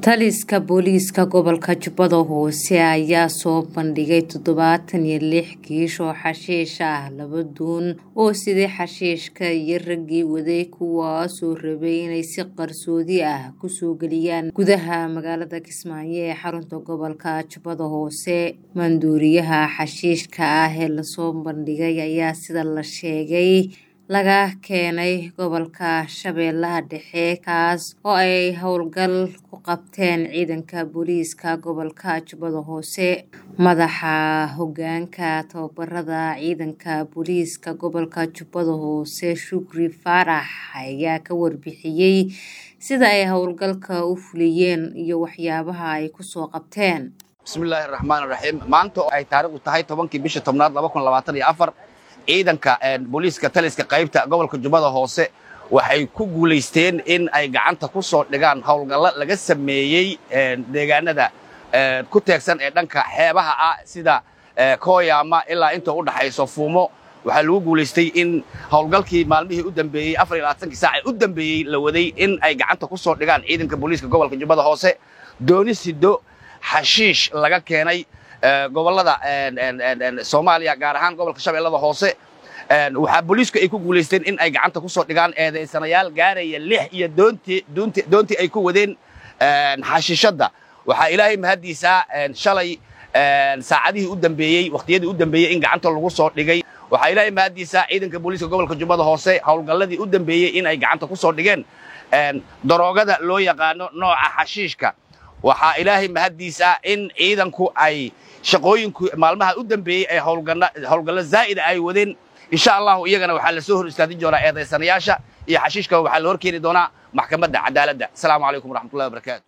taliska booliiska gobolka jubbada hoose ayaa soo bandhigay toddobaatan iyo lix kiish oo xashiish ah laba duun oo siday xashiishka iyo raggii waday kuwaasoo rabay inay si qarsoodi ah kusoo geliyaan gudaha magaalada kismaayo ee xarunta gobolka jubbada hoose maanduuriyaha xashiishka ah ee lasoo bandhigay ayaa sida la sheegay laga keenay gobolka shabeellaha dhexe kaas oo ay howlgal ku qabteen ciidanka booliiska gobolka jubbada hoose madaxa hogaanka tababarada ciidanka booliiska gobolka jubbada hoose shukri faarax ayaa ka warbixiyey sida ay howlgalka u fuliyeen iyo waxyaabaha ay kusoo qabteen bismillaahi raxmaan raxiim maanta oo ay taariikhdu tahay tobankii bisha tobnaad laba kun labaatan iyo afar ciidanka booliiska taliska qaybta gobolka jubbada hoose waxay ku guulaysteen in ay gacanta ku soo dhigaan howlgallo laga sameeyey deegaanada ku teegsan ee dhanka xeebaha ah sida kooyaama ilaa inta u dhaxayso fuumo waxaa lagu guulaystay in howlgalkii maalmihii u dambeeyey afar iyo labaatankii saac ee u dambeeyey la waday in ay gacanta ku soo dhigaan ciidanka booliiska gobolka jubbada hoose dooni sido xashiish laga keenay gobolada soomaaliya gaar ahaan gobolka shabeellada hoose waxaa booliisku ay ku guulaysteen in ay gacanta ku soo dhigaan eedaysanayaal gaaraya lix iyo doontii ay ku wadeen xashiishadda waxaa ilaahay mahaddiisaa shalay saacadihii u dambeeyey wakhtiyadii u dambeeyey in gacanta lagu soo dhigay waxaa ilaahay mahaddiisaa ciidanka booliiska gobolka jubbada hoose howlgalladii u dambeeyey in ay gacanta ku soo dhigeen daroogada loo yaqaano nooca xashiishka waxaa ilaahay mahaddiisa in ciidanku ay shaqooyinku maalmaha u dambeeyey ay howlgallo zaa'ida ay wadeen insha allahu iyagana waxaa la soo hor istaadin doonaa eedaysanayaasha iyo xashiishka waxaa la hor keeni doonaa maxkamadda cadaaladda asalaamu calaykum waraxmatullahi wabarakaatu